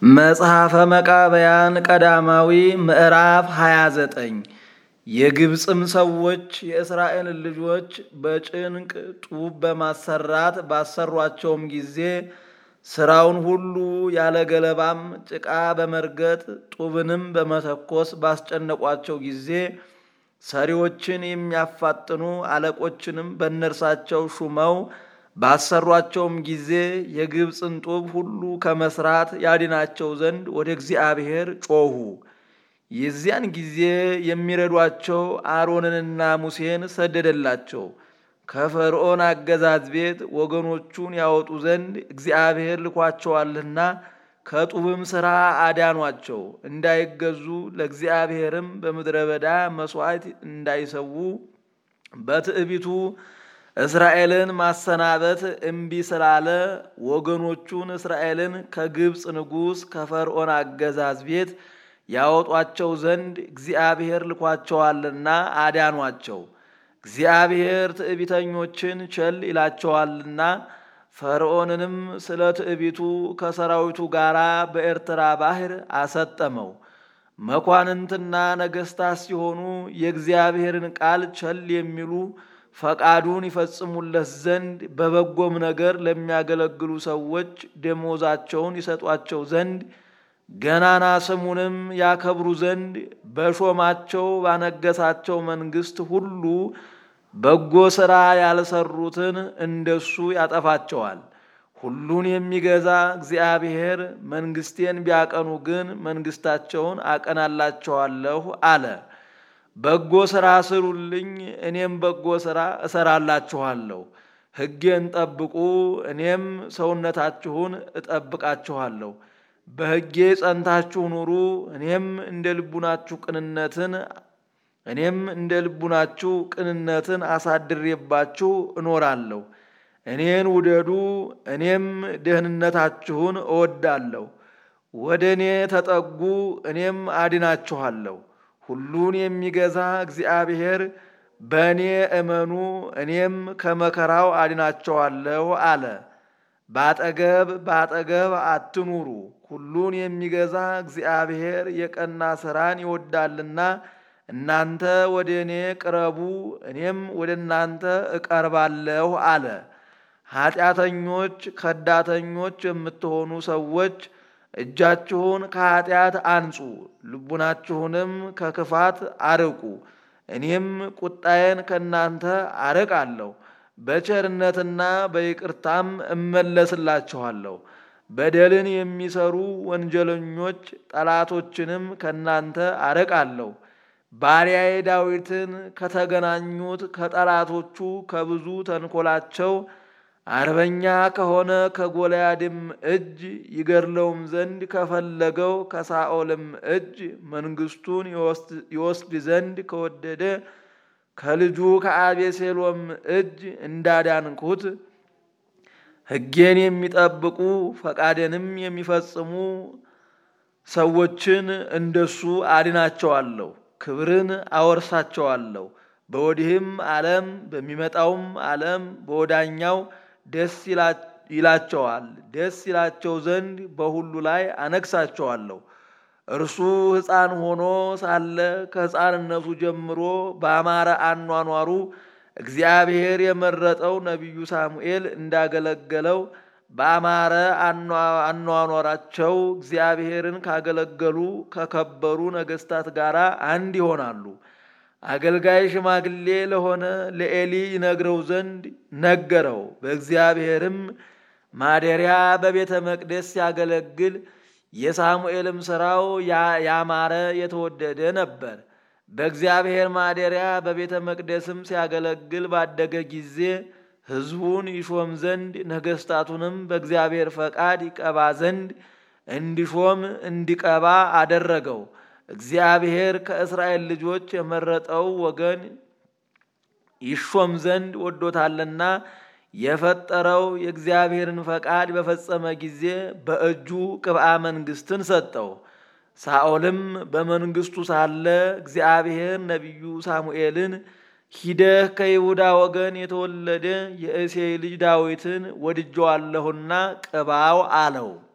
መጽሐፈ መቃብያን ቀዳማዊ ምዕራፍ 29 የግብፅም ሰዎች የእስራኤልን ልጆች በጭንቅ ጡብ በማሰራት ባሰሯቸውም ጊዜ ሥራውን ሁሉ ያለ ገለባም ጭቃ በመርገጥ ጡብንም በመተኮስ ባስጨነቋቸው ጊዜ ሰሪዎችን የሚያፋጥኑ አለቆችንም በእነርሳቸው ሹመው ባሰሯቸውም ጊዜ የግብፅን ጡብ ሁሉ ከመስራት ያድናቸው ዘንድ ወደ እግዚአብሔር ጮኹ። የዚያን ጊዜ የሚረዷቸው አሮንንና ሙሴን ሰደደላቸው። ከፈርዖን አገዛዝ ቤት ወገኖቹን ያወጡ ዘንድ እግዚአብሔር ልኳቸዋልና ከጡብም ሥራ አዳኗቸው። እንዳይገዙ ለእግዚአብሔርም በምድረ በዳ መሥዋዕት እንዳይሰዉ በትዕቢቱ እስራኤልን ማሰናበት እምቢ ስላለ ወገኖቹን እስራኤልን ከግብፅ ንጉሥ ከፈርዖን አገዛዝ ቤት ያወጧቸው ዘንድ እግዚአብሔር ልኳቸዋልና አዳኗቸው። እግዚአብሔር ትዕቢተኞችን ቸል ይላቸዋልና ፈርዖንንም ስለ ትዕቢቱ ከሰራዊቱ ጋር በኤርትራ ባሕር አሰጠመው። መኳንንትና ነገሥታት ሲሆኑ የእግዚአብሔርን ቃል ቸል የሚሉ ፈቃዱን ይፈጽሙለት ዘንድ በበጎም ነገር ለሚያገለግሉ ሰዎች ደሞዛቸውን ይሰጧቸው ዘንድ ገናና ስሙንም ያከብሩ ዘንድ በሾማቸው ባነገሳቸው መንግሥት ሁሉ በጎ ሥራ ያልሰሩትን እንደሱ ያጠፋቸዋል። ሁሉን የሚገዛ እግዚአብሔር መንግሥቴን ቢያቀኑ ግን መንግሥታቸውን አቀናላቸዋለሁ አለ። በጎ ሥራ ስሩልኝ፣ እኔም በጎ ሥራ እሰራላችኋለሁ። ሕጌን ጠብቁ፣ እኔም ሰውነታችሁን እጠብቃችኋለሁ። በሕጌ ጸንታችሁ ኑሩ፣ እኔም እንደ ልቡናችሁ ቅንነትን እኔም እንደ ልቡናችሁ ቅንነትን አሳድሬባችሁ እኖራለሁ። እኔን ውደዱ፣ እኔም ደህንነታችሁን እወዳለሁ። ወደ እኔ ተጠጉ፣ እኔም አድናችኋለሁ። ሁሉን የሚገዛ እግዚአብሔር በእኔ እመኑ እኔም ከመከራው አድናቸዋለሁ አለ። በአጠገብ በአጠገብ አትኑሩ፣ ሁሉን የሚገዛ እግዚአብሔር የቀና ሥራን ይወዳልና እናንተ ወደ እኔ ቅረቡ፣ እኔም ወደ እናንተ እቀርባለሁ አለ። ኃጢአተኞች ከዳተኞች የምትሆኑ ሰዎች እጃችሁን ከኃጢአት አንጹ፣ ልቡናችሁንም ከክፋት አርቁ። እኔም ቁጣዬን ከእናንተ አርቃለሁ፣ በቸርነትና በይቅርታም እመለስላችኋለሁ። በደልን የሚሰሩ ወንጀለኞች ጠላቶችንም ከእናንተ አርቃለሁ። ባሪያዬ ዳዊትን ከተገናኙት ከጠላቶቹ ከብዙ ተንኮላቸው አርበኛ ከሆነ ከጎልያድም እጅ ይገድለውም ዘንድ ከፈለገው ከሳኦልም እጅ መንግስቱን ይወስድ ዘንድ ከወደደ ከልጁ ከአቤሴሎም እጅ እንዳዳንኩት ሕጌን የሚጠብቁ ፈቃዴንም የሚፈጽሙ ሰዎችን እንደሱ አድናቸዋለሁ፣ ክብርን አወርሳቸዋለሁ። በወዲህም ዓለም በሚመጣውም ዓለም በወዳኛው ደስ ይላቸዋል። ደስ ይላቸው ዘንድ በሁሉ ላይ አነግሳቸዋለሁ። እርሱ ሕፃን ሆኖ ሳለ ከሕፃንነቱ ጀምሮ በአማረ አኗኗሩ እግዚአብሔር የመረጠው ነቢዩ ሳሙኤል እንዳገለገለው በአማረ አኗኗራቸው እግዚአብሔርን ካገለገሉ ከከበሩ ነገሥታት ጋር አንድ ይሆናሉ። አገልጋይ ሽማግሌ ለሆነ ለኤሊ ይነግረው ዘንድ ነገረው። በእግዚአብሔርም ማደሪያ በቤተ መቅደስ ሲያገለግል የሳሙኤልም ሥራው ያማረ የተወደደ ነበር። በእግዚአብሔር ማደሪያ በቤተ መቅደስም ሲያገለግል ባደገ ጊዜ ሕዝቡን ይሾም ዘንድ ነገሥታቱንም በእግዚአብሔር ፈቃድ ይቀባ ዘንድ እንዲሾም እንዲቀባ አደረገው። እግዚአብሔር ከእስራኤል ልጆች የመረጠው ወገን ይሾም ዘንድ ወዶታልና የፈጠረው የእግዚአብሔርን ፈቃድ በፈጸመ ጊዜ በእጁ ቅብአ መንግሥትን ሰጠው። ሳኦልም በመንግሥቱ ሳለ እግዚአብሔር ነቢዩ ሳሙኤልን ሂደህ ከይሁዳ ወገን የተወለደ የእሴይ ልጅ ዳዊትን ወድጀዋለሁና ቅባው አለው።